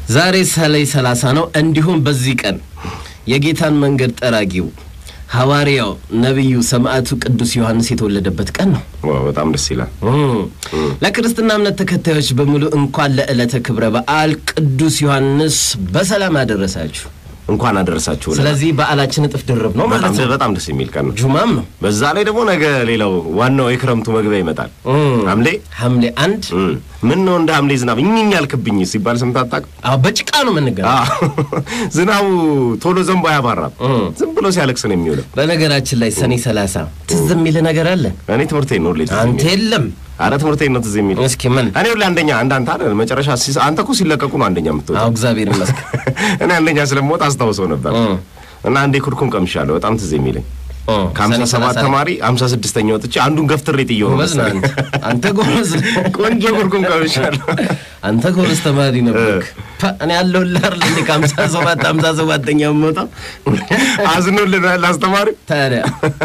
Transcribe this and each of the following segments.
ዛሬ ሰኔ ሰላሳ ነው። እንዲሁም በዚህ ቀን የጌታን መንገድ ጠራጊው ሐዋርያው ነቢዩ ሰማዕቱ ቅዱስ ዮሐንስ የተወለደበት ቀን ነው። ዋው በጣም ደስ ይላል። ለክርስትና እምነት ተከታዮች በሙሉ እንኳን ለዕለተ ክብረ በዓል ቅዱስ ዮሐንስ በሰላም አደረሳችሁ። እንኳን አደረሳችሁ። ስለዚህ በዓላችን እጥፍ ድርብ ነው ማለት በጣም ነው። በጣም ደስ የሚል ቀን ነው። ጁማም ነው። በዛ ላይ ደግሞ ነገ ሌላው ዋናው የክረምቱ መግቢያ ይመጣል። እም። ሐምሌ ሐምሌ አንድ እም፣ ምን ነው እንደ ሐምሌ ዝናብ እኝኝ ያልክብኝ ሲባል ሰምተህ አታውቅም? አዎ፣ በጭቃ ነው የምንገናኝ። አዎ። ዝናቡ ቶሎ ዘንቦ አያባራም። እም። ዝም ብሎ ሲያለቅስ ነው የሚውለው። በነገራችን ላይ ሰኔ ሰላሳ ትዝ የሚል ነገር አለ። እኔ ትምህርቴን ነው ሁሌ ትዝ አንተ የሚለኝ። የለም አረ ትምህርቴን ነው ትዝ የሚል እስኪ ምን እኔ ሁሌ አንደኛ እንዳንተ አይደል መጨረሻ ሲስ- አንተ እኮ ሲለቀቁ ነው አንደኛ የምትወጣው። አዎ፣ እግዚአብሔር ይመስገን። እኔ አንደኛ ስለምወጣ አስታውሰው ነበር እም። እና አንዴ ኩርኩም ቀምሻለሁ። በጣም ትዝ የሚለኝ እም። ከሀምሳ ሰኔ ሰባት ሰላሳ ተማሪ ሀምሳ ስድስተኛ ወጥቼ አንዱን ገፍትሬ ጥዬው ነው ጎበዝ ነህ መሰለኝ። አንተ። አንተ ጎበዝ ነህ። ቆንጆ ኩርኩም ቀምሻለሁ። አንተ ጎበዝ ተማሪ ነበርክ። ፓ፣ እኔ ያለሁልህ አይደል እንዴ ከሀምሳ ሰባት ሀምሳ ሰባተኛ የምወጣው አዝኖልናል አስተማሪ። ታዲያ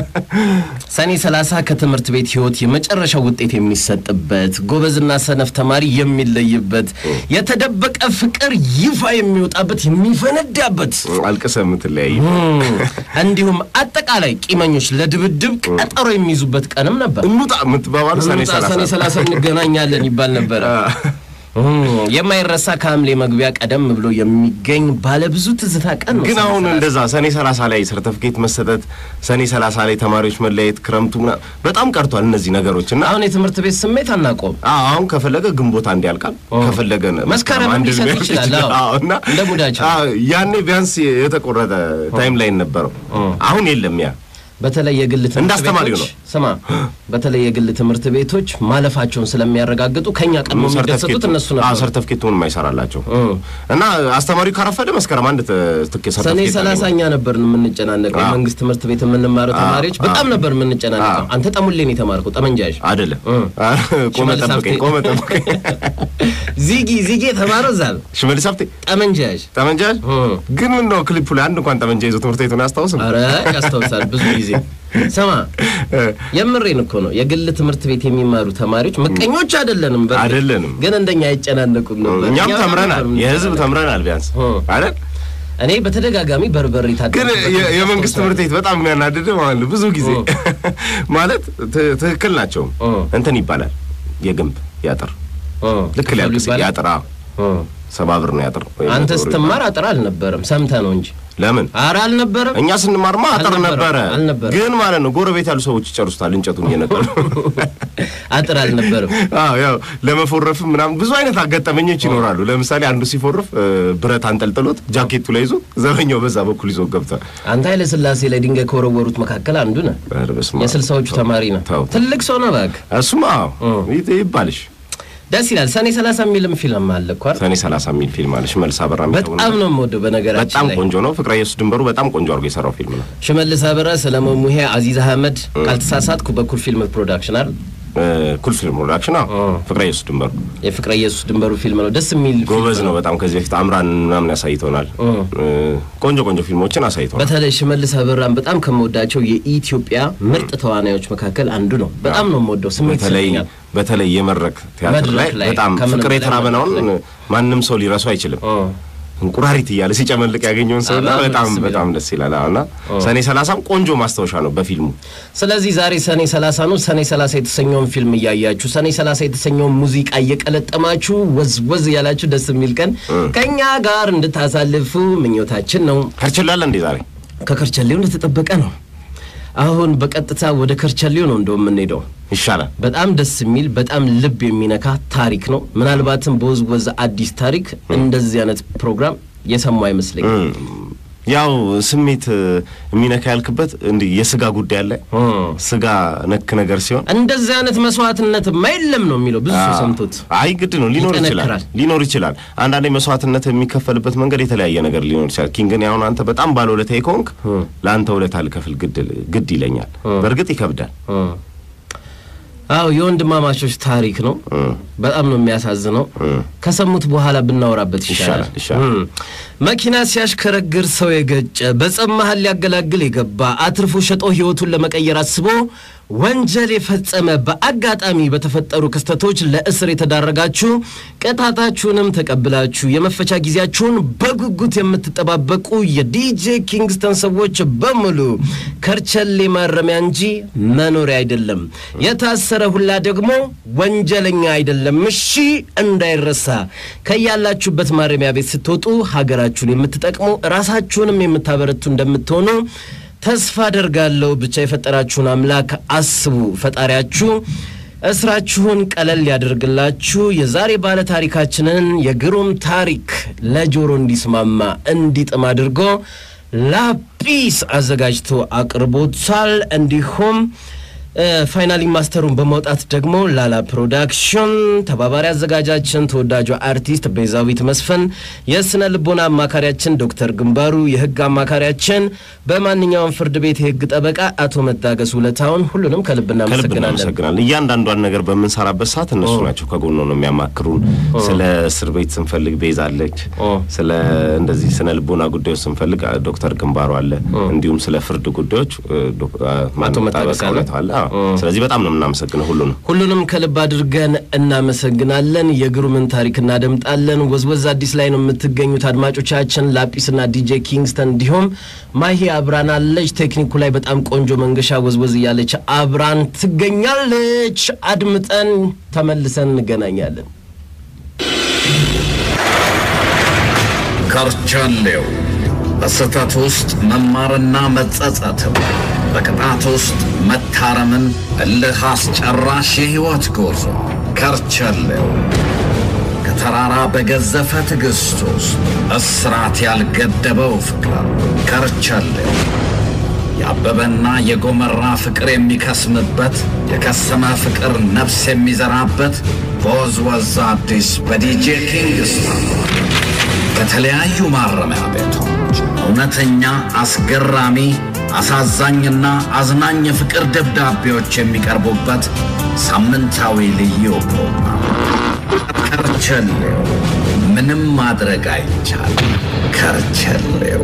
ሰኔ ሰላሳ ከትምህርት ቤት ህይወት የመጨረሻው ውጤት የሚሰጥበት ጎበዝና ሰነፍ ተማሪ የሚለይበት የተደበቀ ፍቅር ይፋ የሚወጣበት የሚፈነዳበት አልቅሰ የምትለያይ እም፣ እንዲሁም አጠቃላይ ቂመኞች ለድብድብ ቀጠሮ የሚይዙበት ቀንም ነበር። እንውጣ የምትባባሉ ሰኔ እንውጣ፣ ሰኔ ሰላሳ ሰላሳ እንገናኛለን ይባል ነበረ። እም፣ የማይረሳ ከሐምሌ መግቢያ ቀደም ብሎ የሚገኝ ባለብዙ ትዝታ ቀን ነው። ግን ሰኔ አሁን ሰላሳ። እንደዛ ሰኔ ሰላሳ ላይ ሰርተፍኬት መሰጠት፣ ሰኔ ሰላሳ ላይ ተማሪዎች መለያየት፣ ክረምቱ ምናምን በጣም ቀርቷል እነዚህ ነገሮች እና አሁን የትምህርት ቤት ስሜት አናቆም። አዎ አሁን ከፈለገ ግንቦት አንድ ያልቃል፣ ከፈለገ መስከረም አንድ ሊሰጥ ሊያልቅ ይችላል። አዎ። አዎ እና እንደ ሙዳቸው። አዎ፣ ያኔ ቢያንስ የተቆረጠ ታይም ላይ ነበረው። አሁን የለም ያ በተለይ የግል ትምህርት እንደ አስተማሪው ቤቶች ስማ፣ በተለይ የግል ትምህርት ቤቶች ማለፋቸውን ስለሚያረጋግጡ ከኛ ቀድሞ የሚደሰቱት እነሱ ነበሩ። ሰርተፍኬቱን የማይሰራላቸው እም። እና አስተማሪው ካረፈደ መስከረም አንድ ት- ትኬት ሰኔ ሰርተፍኬት ሰላሳኛ ነበር የምንጨናነቀው። አዎ። የመንግስት ትምህርት ቤት የምንማረው አዎ፣ ተማሪዎች አዎ። በጣም ነበር የምንጨናነቀው። አዎ። አንተ ጠሙሌን የተማርከው ጠመንጃሽ አይደለም። እም። ቆመ ሽመልስ ጠብቀኝ፣ ሀብቴ። ቆመ ጠብቀኝ። ዚጊ ዚጊ የተማረው እዛ ነው። ሽመልስ ሀብቴ ጠመንጃሽ ጠመንጃ እም። ግን ምን ነው ክሊፑ ላይ አንድ እንኳን ጠመንጃ ይዞ ትምህርት ቤቱን አያስታውስም? አረ ያስታውሳል ብዙ ጊዜ። ስማ የምሬን እኮ ነው። የግል ትምህርት ቤት የሚማሩ ተማሪዎች ምቀኞች አይደለንም፣ በእርግጥ አይደለንም። ግን እንደኛ አይጨናነቁም ነበር። እኛም እኛ ተምረናል፣ ነበር የህዝብ ተምረናል ቢያንስ እም። አይደል? እኔ በተደጋጋሚ በርበሬ ግን ታጠብኩበት የ- ጊዜ የመንግስት አስታውሳለሁ። ትምህርት ቤት በጣም የሚያናድድ ማለት ነው። ብዙ ጊዜ ማለት ት- ትክክል ናቸው። እ። እንትን ይባላል የግንብ ያጥር እ፣ ልክ ክፍሉ ሊያልቅ ሲል ይባላል? ያጥር አዎ፣ እ። ሰባ ብር ነው ያጥር። ወይም አንተ መቶ ብር ስትማር አጥር አልነበረም፣ ሰምተህ ነው እንጂ። ለምን ኧረ አልነበረም። እኛ ስንማርማ አጥር አልነበረም፣ ነበረ። አልነበረም። ግን ማለት ነው ጎረቤት ያሉ ሰዎች ይጨርሱታል እንጨቱን እየነቀሉ። አጥር አልነበረም። አዎ ያው ለመፎረፍም ምናምን ብዙ አይነት አጋጠመኞች ይኖራሉ። ለምሳሌ አንዱ ሲፎርፍ እ፣ ብረት አንጠልጥሎት ጃኬቱ ላይ ይዞ ዘበኛው በዛ በኩል ይዞ ገብቷል። አንተ ኃይለ ሥላሴ ላይ ድንጋይ ከወረወሩት መካከል አንዱ ነህ። ኧረ በስመ አብ። የስልሳዎቹ ተማሪ ነህ። ተው። ትልቅ ሰው ነህ እባክህ። እሱማ አዎ ይት- ይባልሽ ደስ ይላል። ሰኔ ሰላሳ የሚልም ፊልም አለ እኮ አይደል? ሰኔ 30 የሚል ፊልም አለ። ሽመልስ አበራ የሚተውነው በጣም ነው የምወደው። በነገራችን በጣም ላይ ቆንጆ ነው። ፍቅረ ኢየሱስ ድንበሩ በጣም ቆንጆ አድርጎ የሰራው ፊልም ነው። ሽመልስ አበራ፣ ሰለሞን ሙሄ፣ አዚዝ አህመድ ካልተሳሳትኩ በኩል ፊልም ፕሮዳክሽን አይደል? እ፣ ኩል ፊልም ፕሮዳክሽን አዎ። እ። ፍቅረ ኢየሱስ ድንበሩ የፍቅረ ኢየሱስ ድንበሩ ፊልም ነው። ደስ የሚል ጎበዝ ፊልም ነው በጣም። ከዚህ በፊት አምራን ምናምን ያሳይተውናል። እ። እ፣ ቆንጆ ቆንጆ ፊልሞችን አሳይተውናል። በተለይ ሽመልስ አበራን በጣም ከምወዳቸው የኢትዮጵያ ምርጥ ተዋናዮች መካከል አንዱ ነው። በጣም ነው የምወደው። ስሜት በተለይ ይሰጠኛል። በተለይ የመድረክ ቲያትር መድረክ ላይ ላይ በጣም ከምንም ፍቅር በላይ የተራበናውን መድረክ ማንም ሰው ሊረሱ አይችልም። እ። እንቁራሪት እያለ ሲጨመልቅ ያገኘውን ሰው በጣም በጣም ደስ የሚለው። በጣም ደስ ይላል። አዎ፣ እና ሰኔ ሰላሳም ቆንጆ ማስታወሻ ነው በፊልሙ ስለዚህ ዛሬ ሰኔ 30 ነው። ሰኔ 30 የተሰኘውን ፊልም እያያችሁ ሰኔ 30 የተሰኘውን ሙዚቃ እየቀለጠማችሁ ወዝ ወዝ ያላችሁ ደስ የሚል ቀን ከኛ ጋር እንድታሳልፉ ምኞታችን ነው። ከርችላለ እንዴ ዛሬ ከከርቸሌው እንደተጠበቀ ነው። አሁን በቀጥታ ወደ ከርቸሌው ነው እንደው የምንሄደው። ይሻላል። በጣም ደስ የሚል በጣም ልብ የሚነካ ታሪክ ነው። ምናልባትም በወዝወዝ አዲስ ታሪክ እንደዚህ አይነት ፕሮግራም የሰሙ አይመስለኝም። ያው ስሜት እ፣ የሚነካ ያልክበት እንዲህ የስጋ ጉዳይ አለ። ስጋ ነክ ነገር ሲሆን እንደዚህ አይነት መስዋዕትነት የለም ነው የሚለው ብዙ ሰው ሰምቶት አይ ግድ ነው ሊኖር ይችላል ይጠነክራል። ሊኖር ይችላል። አንዳንዴ መስዋዕትነት የሚከፈልበት መንገድ የተለያየ ነገር ሊኖር ይችላል። ኪንግ ግን አሁን አንተ በጣም ባለ ውለታዬ ከሆንክ ለአንተ ውለታ ልከፍል ግድ ግድ ይለኛል። በእርግጥ ይከብዳል። አዎ የወንድማማቾች ታሪክ ነው። በጣም ነው የሚያሳዝነው። ከሰሙት በኋላ ብናወራበት ይሻላል። ይሻላል ይሻላል። እም። መኪና ሲያሽከረግር ሰው የገጨ በጸብ መሀል ሊያገላግል የገባ አትርፎ ሸጦ ህይወቱን ለመቀየር አስቦ ወንጀል የፈጸመ በአጋጣሚ በተፈጠሩ ክስተቶች ለእስር የተዳረጋችሁ ቅጣታችሁንም ተቀብላችሁ የመፈቻ ጊዜያችሁን በጉጉት የምትጠባበቁ የዲጄ ኪንግስተን ሰዎች በሙሉ ከርቸሌ ማረሚያ እንጂ መኖሪያ አይደለም። የታሰረ ሁላ ደግሞ ወንጀለኛ አይደለም። እሺ እንዳይረሳ። ከያላችሁበት ማረሚያ ቤት ስትወጡ ሀገራችሁን የምትጠቅሙ ራሳችሁንም የምታበረቱ እንደምትሆኑ ተስፋ አደርጋለሁ። ብቻ የፈጠራችሁን አምላክ አስቡ። ፈጣሪያችሁ እስራችሁን ቀለል ያደርግላችሁ። የዛሬ ባለ ታሪካችንን የግሩም ታሪክ ለጆሮ እንዲስማማ እንዲጥም አድርጎ ላጲስ አዘጋጅቶ አቅርቦታል። እንዲሁም ፋይናሊ ማስተሩን በማውጣት ደግሞ ላላ ፕሮዳክሽን ተባባሪ አዘጋጃችን ተወዳጇ አርቲስት ቤዛዊት መስፍን፣ የስነ ልቦና አማካሪያችን ዶክተር ግንባሩ፣ የህግ አማካሪያችን በማንኛውም ፍርድ ቤት የህግ ጠበቃ አቶ መታገስ ውለታውን ሁሉንም ከልብ ከልብ እናመሰግናለን። እናመሰግናለን። እያንዳንዷን ነገር በምንሰራበት ሰዓት እነሱ ናቸው ከጎኖ ነው የሚያማክሩን። ስለ እስር ቤት ስንፈልግ ቤዛ አለች፣ ኦ። ስለ እንደዚህ ስነ ልቦና ጉዳዮች ስንፈልግ አ- ዶክተር ግንባሩ አለ፣ እንዲሁም ስለ ፍርድ ጉዳዮች እ፣ ዶክ- አ፣ ማነው መታገስ ጠበቃ አለ። እውነቱ አለ። አዎ። ስለዚህ በጣም ነው የምናመሰግነው ሁሉንም። ሁሉንም ከልብ አድርገን እናመሰግናለን። የግሩምን ታሪክ እናደምጣለን። ወዝወዝ አዲስ ላይ ነው የምትገኙት አድማጮቻችን። ላጲስና ዲጄ ኪንግስተን እንዲሁም ማሂ አብራን አለች። ቴክኒኩ ላይ በጣም ቆንጆ መንገሻ ወዝወዝ እያለች አብራን ትገኛለች። አድምጠን ተመልሰን እንገናኛለን። ከርቸሌው በስህተት ውስጥ መማርና መጸጸትም በቅጣት ውስጥ መታረምን እልህ አስጨራሽ የሕይወት ጉዞ ከርቸሌው ከተራራ በገዘፈ ትዕግሥት ውስጥ እስራት ያልገደበው ፍቅር ከርቸሌው የአበበና የጎመራ ፍቅር የሚከስምበት የከሰመ ፍቅር ነፍስ የሚዘራበት በወዝወዝ አዲስ በዲጄ ኪንግስተን ከተለያዩ ማረሚያ ቤቶች እውነተኛ አስገራሚ አሳዛኝና አዝናኝ የፍቅር ደብዳቤዎች የሚቀርቡበት ሳምንታዊ ልዩ ፕሮግራም ከርቸሌው ምንም ማድረግ አይቻልም። ከርቸሌው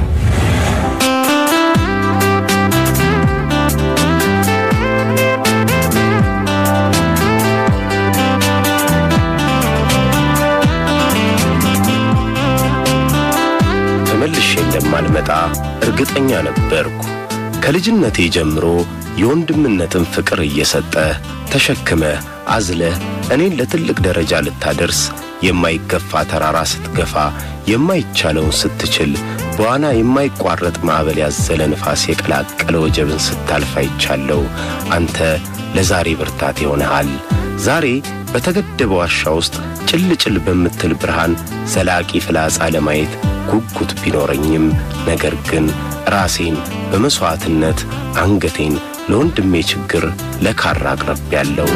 ተመልሼ እንደማልመጣ እርግጠኛ ነበርኩ። ከልጅነቴ ጀምሮ የወንድምነትን ፍቅር እየሰጠ ተሸክመ አዝለ እኔን ለትልቅ ደረጃ ልታደርስ የማይገፋ ተራራ ስትገፋ የማይቻለውን ስትችል በዋና የማይቋረጥ ማዕበል ያዘለ ንፋስ የቀላቀለ ወጀብን ስታልፍ አይቻለው። አንተ ለዛሬ ብርታት ይሆንሃል። ዛሬ በተገደበ ዋሻ ውስጥ ጭልጭል በምትል ብርሃን ዘላቂ ፍላጻ ለማየት ጉጉት ቢኖረኝም ነገር ግን ራሴን በመሥዋዕትነት አንገቴን ለወንድሜ ችግር ለካራ አቅርቤያለሁ።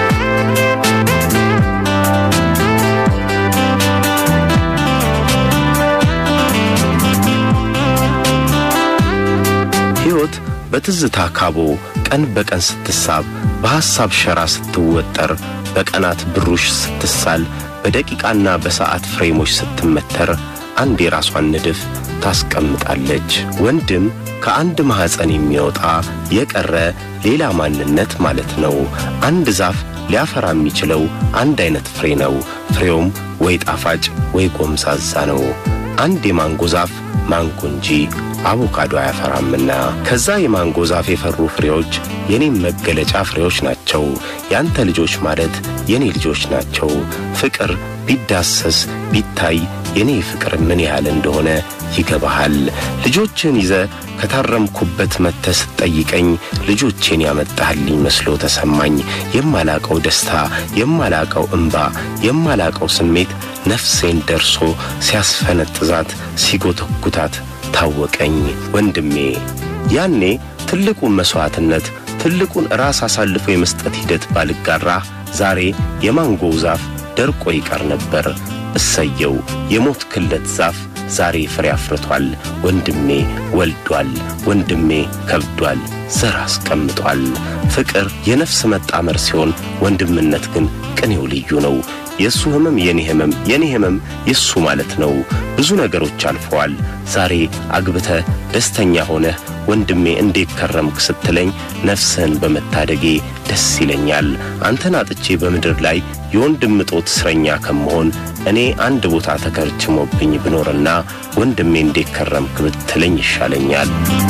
ሕይወት በትዝታ ካቦ ቀን በቀን ስትሳብ በሐሳብ ሸራ ስትወጠር በቀናት ብሩሽ ስትሳል በደቂቃና በሰዓት ፍሬሞች ስትመተር አንድ የራሷን ንድፍ ታስቀምጣለች። ወንድም ከአንድ ማኅፀን የሚወጣ የቀረ ሌላ ማንነት ማለት ነው። አንድ ዛፍ ሊያፈራ የሚችለው አንድ አይነት ፍሬ ነው። ፍሬውም ወይ ጣፋጭ ወይ ጎምዛዛ ነው። አንድ የማንጎ ዛፍ ማንጎ እንጂ አቮካዶ አያፈራምና ከዛ የማንጎ ዛፍ የፈሩ ፍሬዎች የኔም መገለጫ ፍሬዎች ናቸው። ያንተ ልጆች ማለት የኔ ልጆች ናቸው። ፍቅር ቢዳሰስ ቢታይ የኔ ፍቅር ምን ያህል እንደሆነ ይገባሃል። ልጆችን ይዘ ከታረምኩበት መጥተህ ስትጠይቀኝ ልጆቼን ያመጣህልኝ መስሎ ተሰማኝ። የማላቀው ደስታ፣ የማላቀው እምባ፣ የማላቀው ስሜት ነፍሴን ደርሶ ሲያስፈነጥዛት ሲጎተጉታት ታወቀኝ። ወንድሜ ያኔ ትልቁን መሥዋዕትነት ትልቁን ራስ አሳልፎ የመስጠት ሂደት ባልጋራ ዛሬ የማንጎው ዛፍ ደርቆ ይቀር ነበር። እሰየው የሞት ክለት ዛፍ ዛሬ ፍሬ አፍርቷል። ወንድሜ ወልዷል። ወንድሜ ከብዷል። ዘር አስቀምጧል። ፍቅር የነፍስ መጣመር ሲሆን ወንድምነት ግን ቅኔው ልዩ ነው። የእሱ ህመም የኔ ህመም የኔ ህመም የእሱ ማለት ነው። ብዙ ነገሮች አልፈዋል። ዛሬ አግብተ ደስተኛ ሆነህ ወንድሜ እንዴት ከረምክ ስትለኝ ነፍስህን በመታደጌ ደስ ይለኛል። አንተን አጥቼ በምድር ላይ የወንድም እጦት እስረኛ ከመሆን እኔ አንድ ቦታ ተከርችሞብኝ ብኖርና ወንድሜ እንዴት ከረምክ ብትለኝ ይሻለኛል።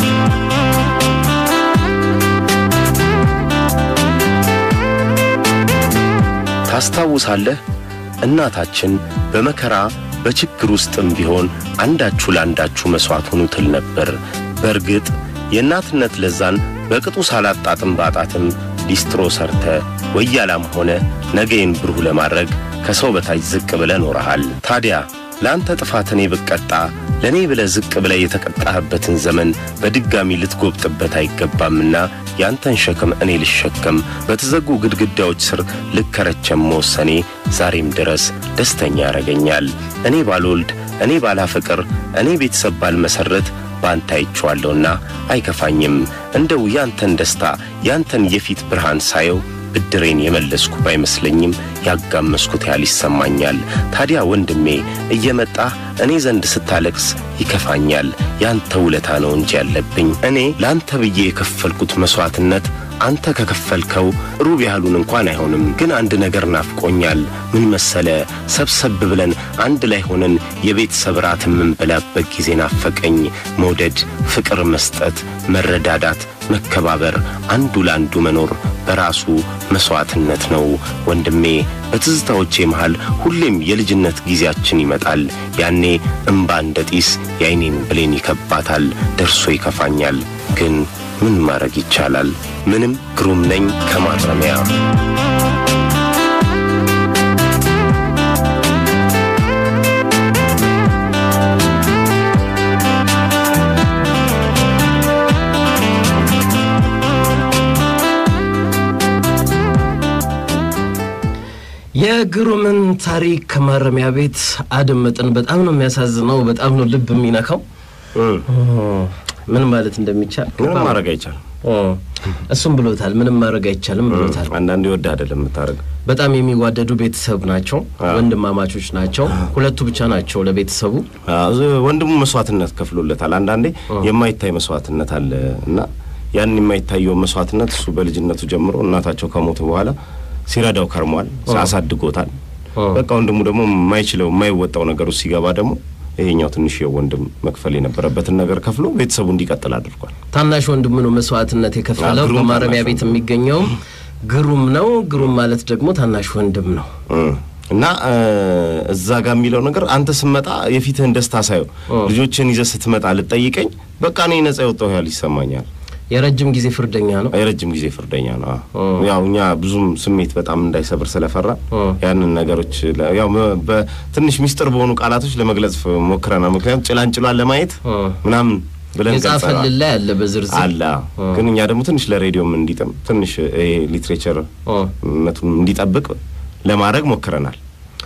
ታስታውሳለህ? እናታችን በመከራ በችግር ውስጥም ቢሆን አንዳችሁ ለአንዳችሁ መሥዋዕት ሁኑ ትል ነበር። በእርግጥ የእናትነት ለዛን በቅጡ ሳላጣጥም ባጣትም ሊስትሮ ሰርተ ወያላም ሆነ ነገዬን ብሩህ ለማድረግ ከሰው በታች ዝቅ ብለህ ኖረሃል። ታዲያ ለአንተ ጥፋት እኔ ብቀጣ ለእኔ ብለህ ዝቅ ብለህ የተቀጣህበትን ዘመን በድጋሚ ልትጎብጥበት አይገባምና ያንተን ሸክም እኔ ልሸከም በተዘጉ ግድግዳዎች ስር ልከረቸም መወሰኔ ዛሬም ድረስ ደስተኛ ያረገኛል። እኔ ባልወልድ፣ እኔ ባላፍቅር፣ እኔ ቤተሰብ ባልመሠረት በአንተ አይቼዋለሁና አይከፋኝም። እንደው ያንተን ደስታ ያንተን የፊት ብርሃን ሳየው ብድሬን የመለስኩ ባይመስለኝም ያጋመስኩት ያህል ይሰማኛል። ታዲያ ወንድሜ እየመጣህ እኔ ዘንድ ስታለቅስ ይከፋኛል። ያንተ ውለታ ነው እንጂ ያለብኝ እኔ ለአንተ ብዬ የከፈልኩት መሥዋዕትነት አንተ ከከፈልከው ሩብ ያህሉን እንኳን አይሆንም። ግን አንድ ነገር ናፍቆኛል። ምን መሰለ? ሰብሰብ ብለን አንድ ላይ ሆነን የቤተሰብ ራት የምንበላበት ጊዜ ናፈቀኝ። መውደድ፣ ፍቅር መስጠት፣ መረዳዳት፣ መከባበር፣ አንዱ ለአንዱ መኖር በራሱ መሥዋዕትነት ነው። ወንድሜ በትዝታዎቼ መሃል ሁሌም የልጅነት ጊዜያችን ይመጣል። ያኔ እምባ እንደ ጢስ የዐይኔን ብሌን ይከባታል። ደርሶ ይከፋኛል ግን ምን ማድረግ ይቻላል? ምንም ግሩም ነኝ ከማረሚያ የግሩምን ታሪክ ከማረሚያ ቤት አደመጥን። በጣም ነው የሚያሳዝነው። በጣም ነው ልብ የሚነካው። ምን ማለት እንደሚቻል ምንም ማድረግ አይቻልም። እሱም ብሎታል። ምንም ማድረግ አይቻልም ብሎታል። አንዳንዴ ወድ አይደለም የምታደርገው። በጣም የሚዋደዱ ቤተሰብ ናቸው። ወንድማማቾች ናቸው። ሁለቱ ብቻ ናቸው ለቤተሰቡ። ወንድሙ መስዋዕትነት ከፍሎለታል። አንዳንዴ የማይታይ መስዋዕትነት አለ እና ያን የማይታየው መስዋዕትነት እሱ በልጅነቱ ጀምሮ እናታቸው ከሞቱ በኋላ ሲረዳው ከርሟል፣ አሳድጎታል። በቃ ወንድሙ ደግሞ የማይችለው የማይወጣው ነገር ውስጥ ሲገባ ደግሞ ይሄኛው ትንሽ ወንድም መክፈል የነበረበትን ነገር ከፍሎ ቤተሰቡ እንዲቀጥል አድርጓል። ታናሽ ወንድሙ ነው መስዋዕትነት የከፈለው። ግሩም በማረሚያ ታናሽ ቤት የሚገኘውም ግሩም ነው። ግሩም ማለት ደግሞ ታናሽ ወንድም ነው። እና እዛ ጋር የሚለው ነገር አንተ ስመጣ የፊትህን ደስታ ሳየው ልጆችን ይዘህ ስትመጣ ልጠይቀኝ በቃ እኔ ነጻ የወጣሁ ያህል ይሰማኛል። የረጅም ጊዜ ፍርደኛ ነው። የረጅም ጊዜ ፍርደኛ ነው። አዎ። ያው እኛ ብዙም ስሜት በጣም እንዳይሰብር ስለፈራ ያንን ነገሮች ለ- ያው መ- በትንሽ ሚስጥር በሆኑ ቃላቶች ለመግለጽ ፍ- ሞክረናል። ምክንያቱም ጭላንጭሏን ለማየት ምናምን ብለን የጻፈልን ገልጸናል። ላይ አለ በዝርዝር አለ ግን እኛ ደግሞ ትንሽ ለሬዲዮም እንዲጥም ትንሽ ይሄ ሊትሬቸር መቱን እንዲጠብቅ ለማድረግ ሞክረናል።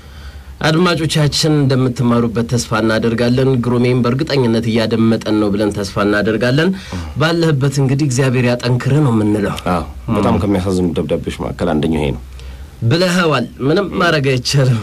አድማጮቻችን እንደምትማሩበት ተስፋ እናደርጋለን። ግሩሜም በእርግጠኝነት እያደመጠን ነው ብለን ተስፋ እናደርጋለን። ባለህበት እንግዲህ እግዚአብሔር ያጠንክርህ ነው የምንለው። አዎ በጣም ከሚያሳዝኑ ደብዳቤዎች መካከል አንደኛው ይሄ ነው። ብለኸዋል። ምንም ማድረግ አይቻልም።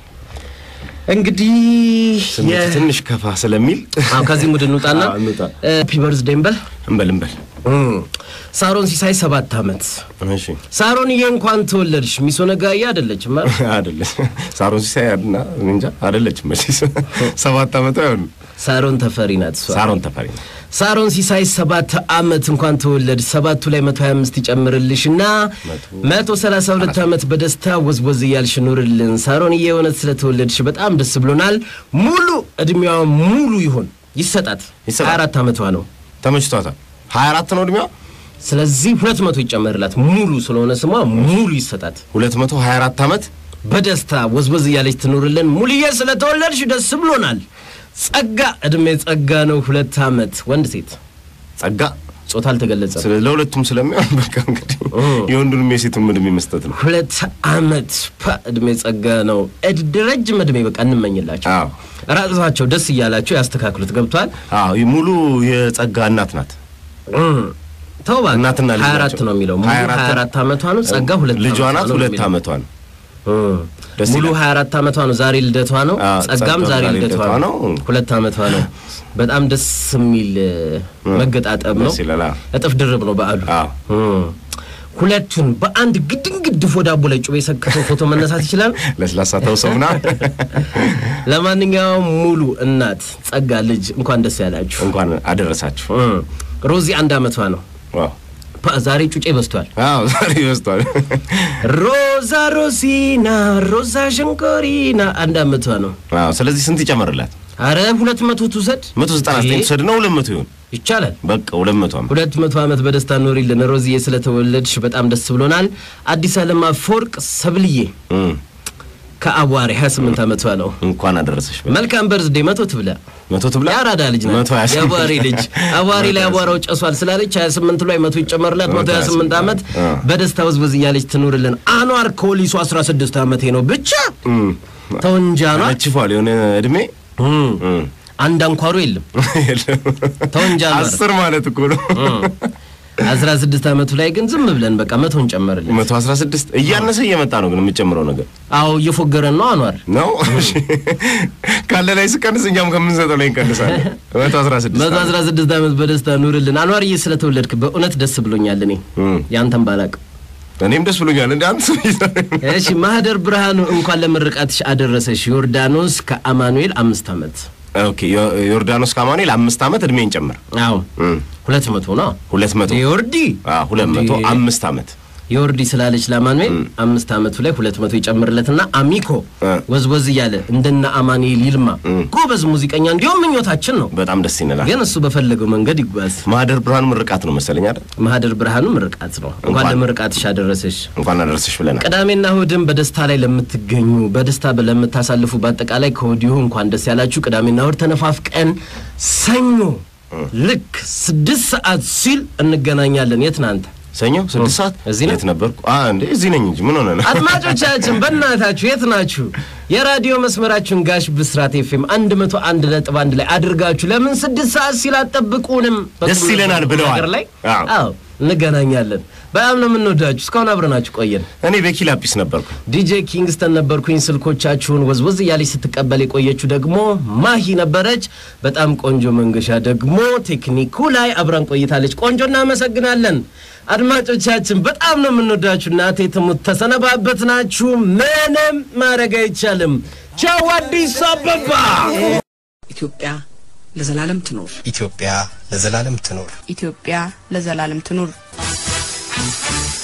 እንግዲህ ስሜት የ- ትንሽ ከፋ ስለሚል አዎ፣ ከዚህ ሙድ እንውጣና አዎ፣ እንውጣ። ሃፒ በርዝዴይ እንበል። እንበል እንበል። ሳሮን ሲሳይ ሰባት ዓመት እሺ ሳሮንዬ እንኳን ተወለድሽ። ሚሶ ነጋዬ አይደለችም አይደል? አይደለች ሳሮን ሲሳይ እና እንጃ አይደለችም መቼስ ሰባት ዓመቷ አይሆንም። ሳሮን ተፈሪ ናት እሷ። ሳሮን ተፈሪ ነው። ሳሮን ሲሳይ ሰባት ዓመት እንኳን ተወለድ ሰባቱ ላይ መቶ ሀያ አምስት ይጨምርልሽና መቶ ሰላሳ ሁለት ዓመት በደስታ ወዝወዝ እያልሽ ኑርልን። ሳሮንዬ የእውነት ስለተወለድሽ በጣም ደስ ብሎናል። ሙሉ እድሜዋ ሙሉ ይሁን ይሰጣት። ይሰጣት። ሀያ አራት ዓመቷ ነው። ተመችቷታል። ሀያ አራት ነው እድሜዋ። ስለዚህ ሁለት መቶ ይጨመርላት። ሙሉ ስለሆነ ስሟ ሙሉ ይሰጣት። ሁለት መቶ ሀያ አራት ዓመት በደስታ ወዝወዝ እያለች ትኑርልን። ሙሉዬ ስለተወለድሽ ደስ ብሎናል። ጸጋ እድሜ ጸጋ ነው። ሁለት ዓመት ወንድ ሴት ጸጋ ጾታ አልተገለጸም። ስለ ለሁለቱም ስለሚሆን በቃ እንግዲህ የወንዱንም የሴቱም እድሜ መስጠት ነው። ሁለት ዓመት ፓ እድሜ ጸጋ ነው። እድ ረጅም እድሜ በቃ እንመኝላቸው። አዎ ራሳቸው ደስ እያላቸው ያስተካክሉት። ገብቷል። አዎ ይህ ሙሉ የጸጋ እናት ናት። ተው እባክህ። እናትና ልጅ ሀያ አራት ናቸው። ነው የሚለው ሙሉ ሀያ አራት ሀያ አራት ዓመቷ ነው። ጸጋ ሁለት ልጇ ዓመቷ ናት። ነው ሁለት የሚለው። ዓመቷ ነው። እም። ደስ ሙሉ ይላል። 24 ዓመቷ ነው። ዛሬ ልደቷ ነው። አዎ፣ ጸጋም ጸጋም ዛሬ ዛሬ ልደቷ ልደቷ ነው። ነው። ሁለት ዓመቷ ነው። በጣም ደስ የሚል እ፣ መገጣጠም ነው። ደስ ይላል። አዎ። እጥፍ ድርብ ነው በዓሉ። አዎ። እም። ሁለቱን በአንድ ግድን ግድፎ ዳቦ ላይ ጩቤ ሰክተው ፎቶ መነሳት ይችላል። ለስላሳ ተውሰውና ለማንኛውም ሙሉ እናት ጸጋ ልጅ እንኳን ደስ ያላችሁ። እንኳን አደረሳችሁ። እም። ሮዚ አንድ ዓመቷ ነው። ዋው ፓ፣ ዛሬ ጩጬ በዝቷል። አዎ ዛሬ ይበስቷል። ሮዛ ሮሲና ሮዛ ሸንኮሪና አንድ ዓመቷ ነው። አዎ ስለዚህ ስንት ይጨመርላት? አረ ሁለት መቶ ትውሰድ መቶ ዘጠና ዘጠኝ ትውሰድ ነው ሁለት መቶ ይሁን። ይቻላል። በቃ ሁለት መቶ ዓመት ሁለት መቶ ዓመት በደስታ ኖሪልን ሮዚዬ፣ ስለተወለድሽ በጣም ደስ ብሎናል። አዲስ ዓለም አፈወርቅ ሰብልዬ እም፣ ከአዋሪ 28 ዓመቷ ነው። እንኳን አደረሰሽ። መልካም በርዝዴ መቶ ትብላ። መቶ ትብላ። የአራዳ ልጅ ነው። መቶ ሀያ ስምንት የአዋሪ ልጅ አዋሪ ላይ አቧራው ጨሷል ስላለች 28 ላይ መቶ ይጨመርላት። መቶ 28 ዓመት አ። በደስታ ውዝብዝ እያለች ትኑርልን። አኗር ኮሊሱ 16 ዓመቴ ነው ብቻ እም፣ ተው እንጂ አኗር ነችፏል የሆነ እድሜ እም፣ እም፣ አንድ አንኳሩ የለም የለም። ተው እንጂ አኗር አስር ማለት እኮ ነው። አስራ ስድስት ዓመቱ ላይ ግን ዝም ብለን በቃ መቶን ጨመርልን። መቶ አስራ ስድስት እያነሰ እየመጣ ነው ግን የምጨምረው ነገር አዎ እየፎገረን ነው አኗር። ነው። እሺ። ካለ ላይ ስቀንስ እኛም ከምንሰጠው ላይ እንቀንሳለን። መቶ አስራ ስድስት መቶ አስራ ስድስት ዓመት በደስታ ኑርልን አኗርዬ። ስለተወለድክ በእውነት ደስ ብሎኛል። እኔ እም፣ ያንተን ባላቅ። እኔም ደስ ብሎኛል። እንደ አንድ ሰው እሺ ማህደር ብርሃኑ እንኳን ለምርቃትሽ አደረሰሽ። ዮርዳኖስ ከአማኑኤል አምስት ዓመት ኦኬ። ዮ- ዮርዳኖስ ካማኑኤል አምስት ዓመት እድሜን ጨምር። አዎ እም፣ ሁለት መቶ ነው ሁለት መቶ የወርዲ አዎ፣ ሁለት መቶ እንዴ! አምስት ዓመት የወርዲ ስላለች ለአማኑኤል አምስት ዓመቱ ላይ ሁለት መቶ ይጨምርለትና አሚኮ እ። ወዝወዝ እያለ እንደነ አማኑኤል ይልማ ጎበዝ ሙዚቀኛ እንዲሁም ምኞታችን ነው። በጣም ደስ ይላል። ግን እሱ በፈለገው መንገድ ይጓዝ። ማህደር ብርሃኑ ምርቃት ነው መሰለኝ አይደል? ማህደር ብርሃኑ ምርቃት ነው። እንኳን እንኳን- ለምርቃትሽ አደረሰሽ። እንኳን አደረሰሽ ብለናል። ቅዳሜና እሁድም በደስታ ላይ ለምትገኙ በደስታ ለምታሳልፉ በአጠቃላይ ከወዲሁ እንኳን ደስ ያላችሁ። ቅዳሜና እሁድ ተነፋፍቀን ሰኞ ልክ ስድስት ሰዓት ሲል እንገናኛለን። የት ናንተ? ሰኞ ስድስት ሰዓት እዚህ ነው? የት ነበርኩ? አ እንዴ እዚህ ነኝ እንጂ ምን ሆነ ነው? አድማጮቻችን በእናታችሁ የት ናችሁ? የራዲዮ መስመራችሁን ጋሽ ብስራት ኤፍኤም አንድ መቶ አንድ ነጥብ አንድ ላይ አድርጋችሁ ለምን ስድስት ሰዓት ሲል አጠብቁንም? ደስ ይለናል ብለዋል። ነገር ላይ አዎ። አዎ እንገናኛለን። በጣም ነው የምንወዳችሁ። እስካሁን አብረናችሁ ቆየን። እኔ ቤኪ ላጲስ ነበርኩ። ዲጄ ኪንግስተን ነበርኩኝ። ስልኮቻችሁን ወዝወዝ እያለች ስትቀበል የቆየችው ደግሞ ማሂ ነበረች። በጣም ቆንጆ መንገሻ ደግሞ ቴክኒኩ ላይ አብራን ቆይታለች። ቆንጆ እናመሰግናለን። አድማጮቻችን በጣም ነው የምንወዳችሁ። እናቴ ትሙት ተሰነባበት ናችሁ። ምንም ማድረግ አይቻልም። ቻው አዲስ አበባ። ኢትዮጵያ ለዘላለም ትኖር። ኢትዮጵያ ለዘላለም ትኖር። ኢትዮጵያ ለዘላለም ትኑር።